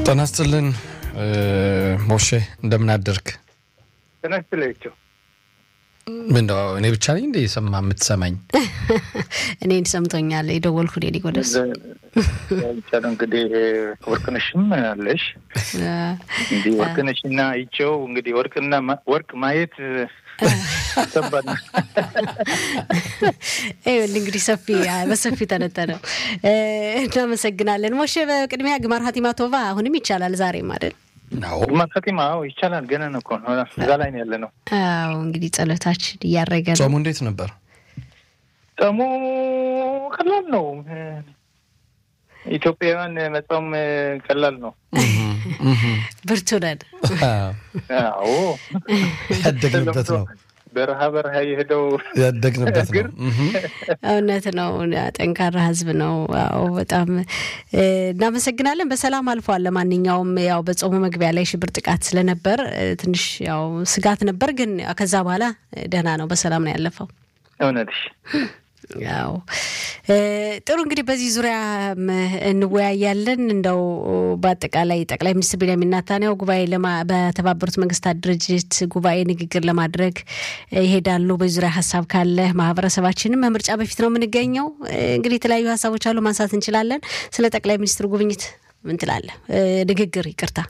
ጤና ይስጥልን ሞሼ፣ እንደምን አደርክ? ጤና ይስጥላቸው። ምነው እኔ ብቻ ነኝ እንደ የሰማ የምትሰማኝ? እኔን ሰምቶኛል የደወልኩ ዴ ጎደስ ብቻ ነው እንግዲህ ወርቅነሽም አለሽ እንዲህ ወርቅነሽና ይቸው እንግዲህ ወርቅና ወርቅ ማየት ከባድ ነው። ይኸውልህ እንግዲህ ሰፊ በሰፊ ተነተነ። እናመሰግናለን ሞሼ። በቅድሚያ ግማር ሀቲማ ቶቫ አሁንም ይቻላል ዛሬም አይደል? ግማር ሀቲማ ይቻላል። ገና ነው እኮ እዛ ላይ ነው ያለ ነው። አዎ እንግዲህ ጸሎታችን እያረገ ነው። ጾሙ እንዴት ነበር? ጾሙ ቀላል ነው። ኢትዮጵያውያን መጾም ቀላል ነው። ብርቱ ነን። አዎ ያደግንበት ነው። በረሃ በረሃ የሄደው ያደግንበት ነው። እውነት ነው። ጠንካራ ሕዝብ ነው። አዎ በጣም እናመሰግናለን። በሰላም አልፏል። ለማንኛውም ያው በጾሙ መግቢያ ላይ ሽብር ጥቃት ስለነበር ትንሽ ያው ስጋት ነበር፣ ግን ከዛ በኋላ ደህና ነው። በሰላም ነው ያለፈው። እውነትሽ ያው ጥሩ እንግዲህ በዚህ ዙሪያ እንወያያለን። እንደው በአጠቃላይ ጠቅላይ ሚኒስትር ቤንያሚን ኔታንያሁ ጉባኤ በተባበሩት መንግስታት ድርጅት ጉባኤ ንግግር ለማድረግ ይሄዳሉ። በዚህ ዙሪያ ሀሳብ ካለ ማህበረሰባችንም ከምርጫ በፊት ነው የምንገኘው። እንግዲህ የተለያዩ ሀሳቦች አሉ፣ ማንሳት እንችላለን። ስለ ጠቅላይ ሚኒስትሩ ጉብኝት ምን ትላለህ? ንግግር ይቅርታ።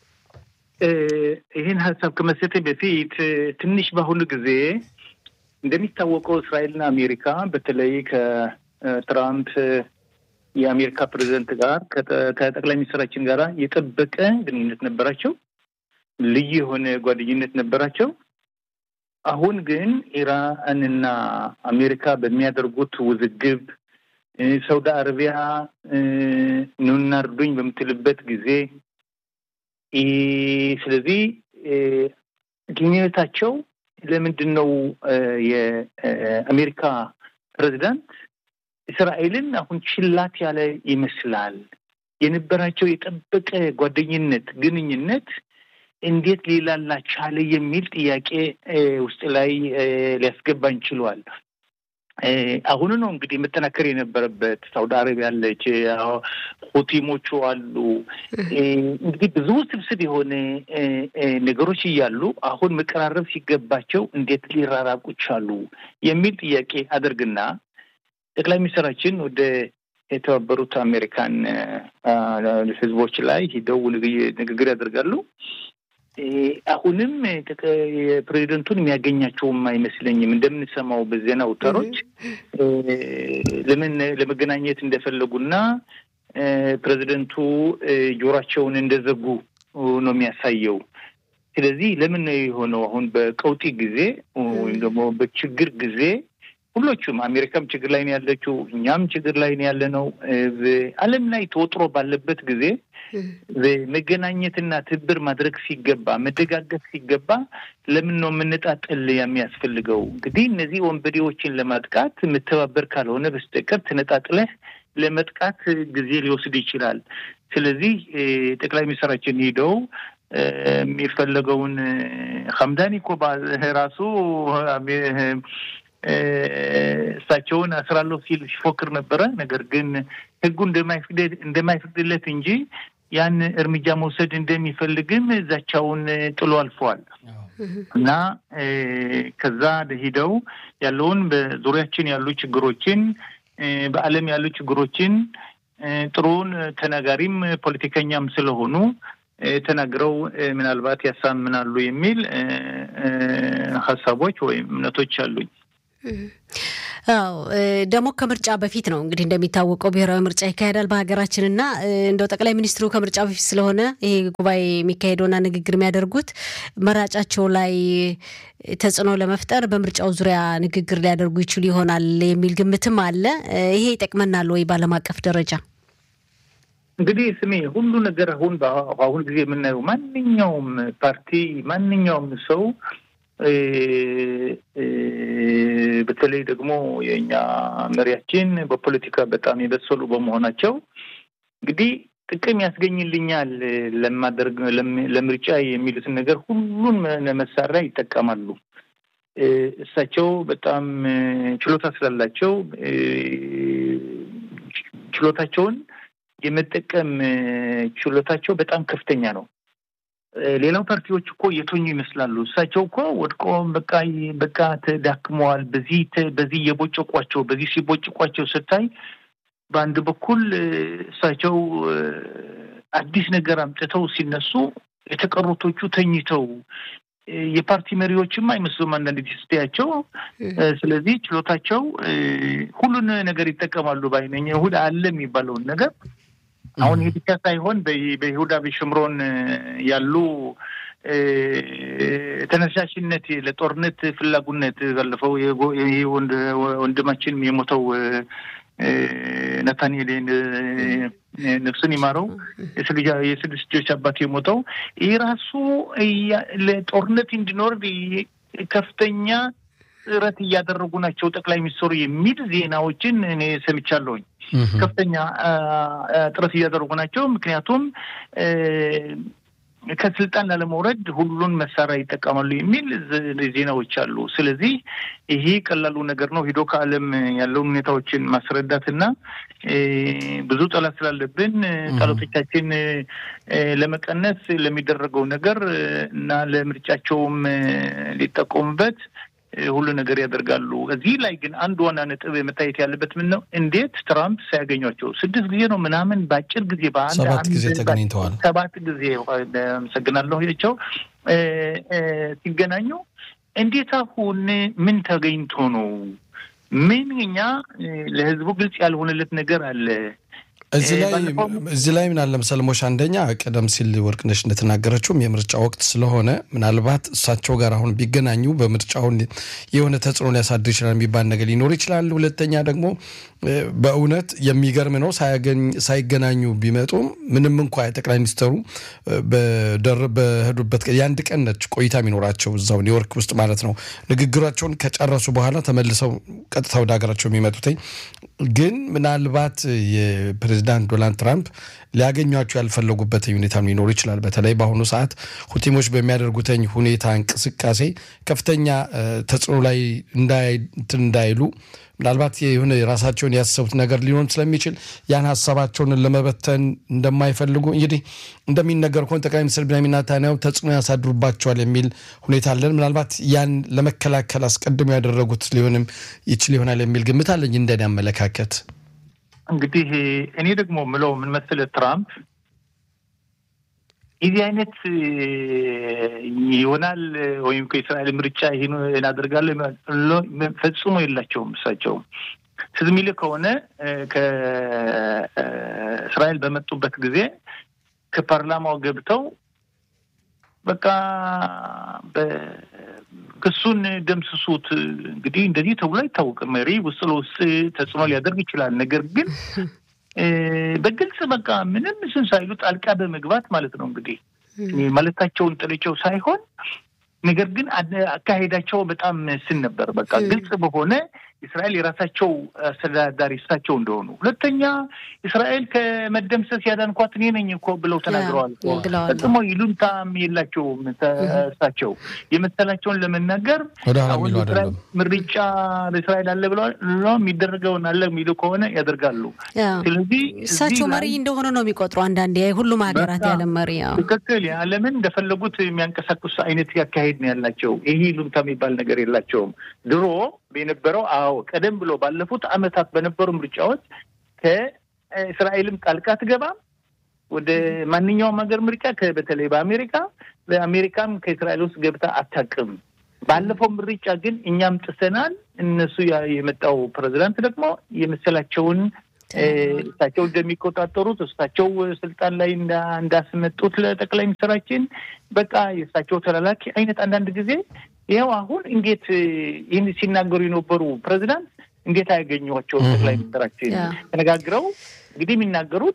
ይህን ሀሳብ ከመስጠቴ በፊት ትንሽ በአሁኑ ጊዜ እንደሚታወቀው እስራኤልና አሜሪካ በተለይ ከትራምፕ የአሜሪካ ፕሬዚደንት ጋር ከጠቅላይ ሚኒስትራችን ጋር የጠበቀ ግንኙነት ነበራቸው። ልዩ የሆነ ጓደኝነት ነበራቸው። አሁን ግን ኢራንና አሜሪካ በሚያደርጉት ውዝግብ ሳውዲ አረቢያ ኑና እርዱኝ በምትልበት ጊዜ ስለዚህ ግንኙነታቸው ለምንድን ነው የአሜሪካ ፕሬዚዳንት እስራኤልን አሁን ችላት ያለ ይመስላል። የነበራቸው የጠበቀ ጓደኝነት ግንኙነት እንዴት ሊላላ ቻለ የሚል ጥያቄ ውስጥ ላይ ሊያስገባን ችሏል። አሁኑ ነው እንግዲህ መጠናከር የነበረበት። ሳውዲ አረቢያ አለች፣ ሁቲሞቹ አሉ። እንግዲህ ብዙ ስብስብ የሆነ ነገሮች እያሉ አሁን መቀራረብ ሲገባቸው እንዴት ሊራራቁ ቻሉ የሚል ጥያቄ አደርግና ጠቅላይ ሚኒስትራችን ወደ የተባበሩት አሜሪካን ሕዝቦች ላይ ሂደው ንግግር ያደርጋሉ። አሁንም የፕሬዚደንቱን የሚያገኛቸውም አይመስለኝም። እንደምንሰማው በዜና አውታሮች ለምን ለመገናኘት እንደፈለጉና ፕሬዚደንቱ ጆሯቸውን እንደዘጉ ነው የሚያሳየው። ስለዚህ ለምን ነው የሆነው? አሁን በቀውጢ ጊዜ ወይም ደግሞ በችግር ጊዜ ሁሎቹም አሜሪካም ችግር ላይ ነው ያለችው፣ እኛም ችግር ላይ ነው ያለ ነው። ዓለም ላይ ተወጥሮ ባለበት ጊዜ መገናኘትና ትብብር ማድረግ ሲገባ መደጋገፍ ሲገባ ለምን ነው የምንጣጥል የሚያስፈልገው? እንግዲህ እነዚህ ወንበዴዎችን ለማጥቃት የምተባበር ካልሆነ በስተቀር ተነጣጥለህ ለመጥቃት ጊዜ ሊወስድ ይችላል። ስለዚህ ጠቅላይ ሚኒስትራችን ሄደው የሚፈለገውን ሀምዳኒ እኮ ራሱ እሳቸውን አስራለሁ ሲል ሲፎክር ነበረ። ነገር ግን ሕጉ እንደማይፈቅድለት እንጂ ያን እርምጃ መውሰድ እንደሚፈልግም ዛቻውን ጥሎ አልፈዋል እና ከዛ ሂደው ያለውን በዙሪያችን ያሉ ችግሮችን በዓለም ያሉ ችግሮችን ጥሩን ተናጋሪም ፖለቲከኛም ስለሆኑ ተናግረው ምናልባት ያሳምናሉ የሚል ሀሳቦች ወይም እምነቶች አሉኝ። አዎ ደግሞ ከምርጫ በፊት ነው እንግዲህ እንደሚታወቀው ብሔራዊ ምርጫ ይካሄዳል በሀገራችንና እንደው ጠቅላይ ሚኒስትሩ ከምርጫ በፊት ስለሆነ ይሄ ጉባኤ የሚካሄደውና ንግግር የሚያደርጉት መራጫቸው ላይ ተጽዕኖ ለመፍጠር በምርጫው ዙሪያ ንግግር ሊያደርጉ ይችሉ ይሆናል የሚል ግምትም አለ። ይሄ ይጠቅመናል ወይ በዓለም አቀፍ ደረጃ? እንግዲህ ስሜ ሁሉ ነገር አሁን በአሁን ጊዜ የምናየው ማንኛውም ፓርቲ ማንኛውም ሰው በተለይ ደግሞ የእኛ መሪያችን በፖለቲካ በጣም የበሰሉ በመሆናቸው እንግዲህ ጥቅም ያስገኝልኛል ለማደርግ ለምርጫ የሚሉትን ነገር ሁሉን መሳሪያ ይጠቀማሉ። እሳቸው በጣም ችሎታ ስላላቸው ችሎታቸውን የመጠቀም ችሎታቸው በጣም ከፍተኛ ነው። ሌላው ፓርቲዎች እኮ የተኙ ይመስላሉ። እሳቸው እኮ ወድቆ በቃ በቃ ተዳክመዋል። በዚህ በዚህ እየቦጨቋቸው በዚህ ሲቦጭቋቸው ስታይ በአንድ በኩል እሳቸው አዲስ ነገር አምጥተው ሲነሱ የተቀሩቶቹ ተኝተው የፓርቲ መሪዎችም አይመስሉም አንዳንድ ጊዜ ስታያቸው። ስለዚህ ችሎታቸው ሁሉን ነገር ይጠቀማሉ ባይነኝ እሑድ አለ የሚባለውን ነገር አሁን ይህ ብቻ ሳይሆን በይሁዳ በሽምሮን ያሉ ተነሳሽነት ለጦርነት ፍላጉነት ባለፈው ወንድማችን የሞተው ነታንኤል ነፍሱን ይማረው የስድስት ልጆች አባት የሞተው ይህ ራሱ ለጦርነት እንዲኖር ከፍተኛ ጥረት እያደረጉ ናቸው ጠቅላይ ሚኒስትሩ የሚል ዜናዎችን እኔ ሰምቻለሁኝ። ከፍተኛ ጥረት እያደረጉ ናቸው። ምክንያቱም ከስልጣን ላለመውረድ ሁሉን መሳሪያ ይጠቀማሉ የሚል ዜናዎች አሉ። ስለዚህ ይሄ ቀላሉ ነገር ነው። ሂዶ ከዓለም ያለውን ሁኔታዎችን ማስረዳትና ብዙ ጠላት ስላለብን ጠላቶቻችን ለመቀነስ ለሚደረገው ነገር እና ለምርጫቸውም ሊጠቀሙበት ሁሉ ነገር ያደርጋሉ። እዚህ ላይ ግን አንድ ዋና ነጥብ መታየት ያለበት ምን ነው? እንዴት ትራምፕ ሳያገኟቸው ስድስት ጊዜ ነው ምናምን በአጭር ጊዜ በአንድ ሰባት ጊዜ ተገናኝተዋል። ሰባት ጊዜ አመሰግናለሁ ቸው ሲገናኙ እንዴት አሁን ምን ተገኝቶ ነው? ምን እኛ ለህዝቡ ግልጽ ያልሆነለት ነገር አለ? እዚህ ላይ እዚህ ላይ ምን አለ መሰለሞሽ፣ አንደኛ ቀደም ሲል ወርቅነሽ እንደተናገረችውም የምርጫ ወቅት ስለሆነ ምናልባት እሳቸው ጋር አሁን ቢገናኙ በምርጫውን የሆነ ተጽዕኖ ሊያሳድር ይችላል የሚባል ነገር ሊኖር ይችላል። ሁለተኛ ደግሞ በእውነት የሚገርም ነው ሳይገናኙ ቢመጡም ምንም እንኳ ጠቅላይ ሚኒስትሩ በሄዱበት የአንድ ቀን ነች ቆይታ የሚኖራቸው እዛው ኒውዮርክ ውስጥ ማለት ነው። ንግግራቸውን ከጨረሱ በኋላ ተመልሰው ቀጥታ ወደ ሀገራቸው የሚመጡትኝ ግን ምናልባት የፕሬዚዳንት ዶናልድ ትራምፕ ሊያገኟቸው ያልፈለጉበት ሁኔታ ሊኖሩ ይችላል። በተለይ በአሁኑ ሰዓት ሁቲሞች በሚያደርጉትኝ ሁኔታ እንቅስቃሴ ከፍተኛ ተጽዕኖ ላይ እንዳይሉ ምናልባት የሆነ የራሳቸውን ያሰቡት ነገር ሊሆን ስለሚችል ያን ሀሳባቸውን ለመበተን እንደማይፈልጉ እንግዲህ እንደሚነገር ከሆነ ጠቅላይ ሚኒስትር ቢንያሚን ኔታንያሁ ተጽዕኖ ያሳድሩባቸዋል የሚል ሁኔታ አለን። ምናልባት ያን ለመከላከል አስቀድሞ ያደረጉት ሊሆንም ይችል ይሆናል የሚል ግምት አለኝ እንደኔ አመለካከት። እንግዲህ እኔ ደግሞ ምለው ምን መሰለህ ትራምፕ የዚህ አይነት ይሆናል ወይም ከእስራኤል ምርጫ ይህን እናደርጋለሁ ፈጽሞ የላቸውም። እሳቸው ትዝ የሚልህ ከሆነ ከእስራኤል በመጡበት ጊዜ ከፓርላማው ገብተው በቃ ክሱን ደምስሱት። እንግዲህ እንደዚህ ተብሎ አይታወቅም። መሪ ውስጥ ለውስጥ ተጽዕኖ ሊያደርግ ይችላል። ነገር ግን በግልጽ በቃ ምንም ስን ሳይሉ ጣልቃ በመግባት ማለት ነው እንግዲህ ማለታቸውን ጥልቸው ሳይሆን ነገር ግን አካሄዳቸው በጣም ስን ነበር። በቃ ግልጽ በሆነ እስራኤል የራሳቸው አስተዳዳሪ እሳቸው እንደሆኑ፣ ሁለተኛ እስራኤል ከመደምሰስ ያዳንኳት እኔ ነኝ እኮ ብለው ተናግረዋል። ፈጽሞ ይሉንታም የላቸውም። እሳቸው የመሰላቸውን ለመናገር አሁን ምርጫ በእስራኤል አለ ብለዋል። የሚደረገውን አለ የሚሉ ከሆነ ያደርጋሉ። ስለዚህ እሳቸው መሪ እንደሆነ ነው የሚቆጥሩ አንዳንዴ ሁሉም ሀገራት የዓለም መሪ ትክክል የዓለምን እንደፈለጉት የሚያንቀሳቅሱ አይነት ያካሄድ ነው ያላቸው። ይህ ይሉንታ የሚባል ነገር የላቸውም። ድሮ የነበረው አዎ ቀደም ብሎ ባለፉት ዓመታት በነበሩ ምርጫዎች ከእስራኤልም ጣልቃ አትገባም ወደ ማንኛውም ሀገር ምርጫ በተለይ በአሜሪካ በአሜሪካም ከእስራኤል ውስጥ ገብታ አታውቅም። ባለፈው ምርጫ ግን እኛም ጥሰናል። እነሱ የመጣው ፕሬዚዳንት ደግሞ የመሰላቸውን እሳቸው እንደሚቆጣጠሩት እሳቸው ስልጣን ላይ እንዳስመጡት ለጠቅላይ ሚኒስትራችን በቃ የእሳቸው ተላላኪ አይነት አንዳንድ ጊዜ ይኸው አሁን እንዴት ይህን ሲናገሩ የነበሩ ፕሬዚዳንት እንዴት አያገኟቸውም? ጠቅላይ ሚኒስትራችን ተነጋግረው እንግዲህ የሚናገሩት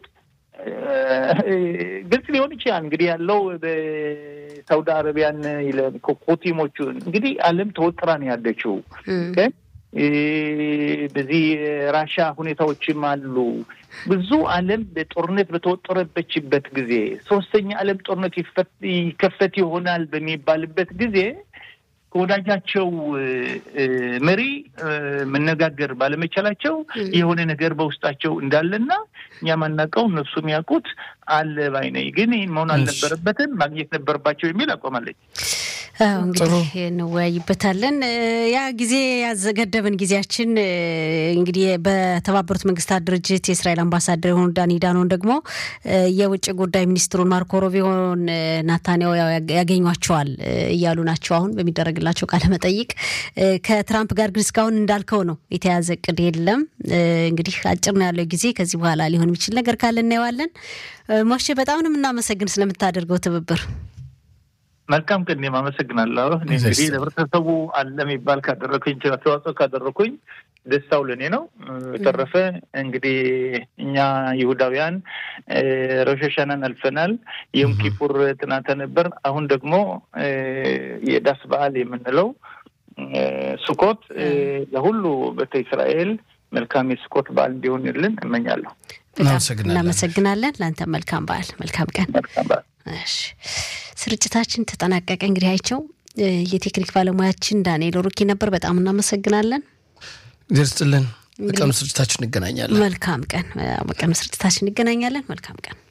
ግልጽ ሊሆን ይችላል። እንግዲህ ያለው በሳውዲ አረቢያን ኮቲሞቹ እንግዲህ ዓለም ተወጥራ ነው ያለችው። በዚህ ራሻ ሁኔታዎችም አሉ። ብዙ ዓለም በጦርነት በተወጠረበችበት ጊዜ ሶስተኛ ዓለም ጦርነት ይከፈት ይሆናል በሚባልበት ጊዜ ከወዳጃቸው መሪ መነጋገር ባለመቻላቸው የሆነ ነገር በውስጣቸው እንዳለና እኛ ማናውቀው እነሱ የሚያውቁት አለ ባይ ነኝ። ግን ይህን መሆን አልነበረበትም፣ ማግኘት ነበረባቸው የሚል አቋማለች። አዎ እንግዲህ እንወያይበታለን። ያ ጊዜ ያዘገደብን ጊዜያችን እንግዲህ በተባበሩት መንግስታት ድርጅት የእስራኤል አምባሳደር የሆኑ ዳኒ ዳኖን ደግሞ የውጭ ጉዳይ ሚኒስትሩን ማርኮ ሮቢዮን ናታንያሁ ያገኟቸዋል እያሉ ናቸው አሁን በሚደረግላቸው ቃለ መጠይቅ። ከትራምፕ ጋር ግን እስካሁን እንዳልከው ነው የተያዘ እቅድ የለም። እንግዲህ አጭር ነው ያለው ጊዜ። ከዚህ በኋላ ሊሆን የሚችል ነገር ካለ እናየዋለን። ሞሼ በጣም ነው የምናመሰግን ስለምታደርገው ትብብር። መልካም ቀን። እኔም አመሰግናለሁ። እኔ እንግዲህ ለህብረተሰቡ አለ የሚባል ካደረኩኝ አስተዋጽኦ ካደረኩኝ ደስታው ለእኔ ነው። በተረፈ እንግዲህ እኛ ይሁዳውያን ሮሽ ሀሻናን አልፈናል። የም ኪፑር ትናንት ነበር። አሁን ደግሞ የዳስ በዓል የምንለው ስኮት ለሁሉ ቤተ እስራኤል መልካም የስኮት በዓል እንዲሆንልን እመኛለሁ። እናመሰግናለን። ለአንተ መልካም በዓል፣ መልካም ቀን። መልካም በዓል። እሺ ስርጭታችን ተጠናቀቀ። እንግዲህ አይቸው የቴክኒክ ባለሙያችን ዳንኤል ሩኪ ነበር። በጣም እናመሰግናለን። እግዚአብሔር ይስጥልን። በቀኑ ስርጭታችን እንገናኛለን። መልካም ቀን። በቀኑ ስርጭታችን እንገናኛለን። መልካም ቀን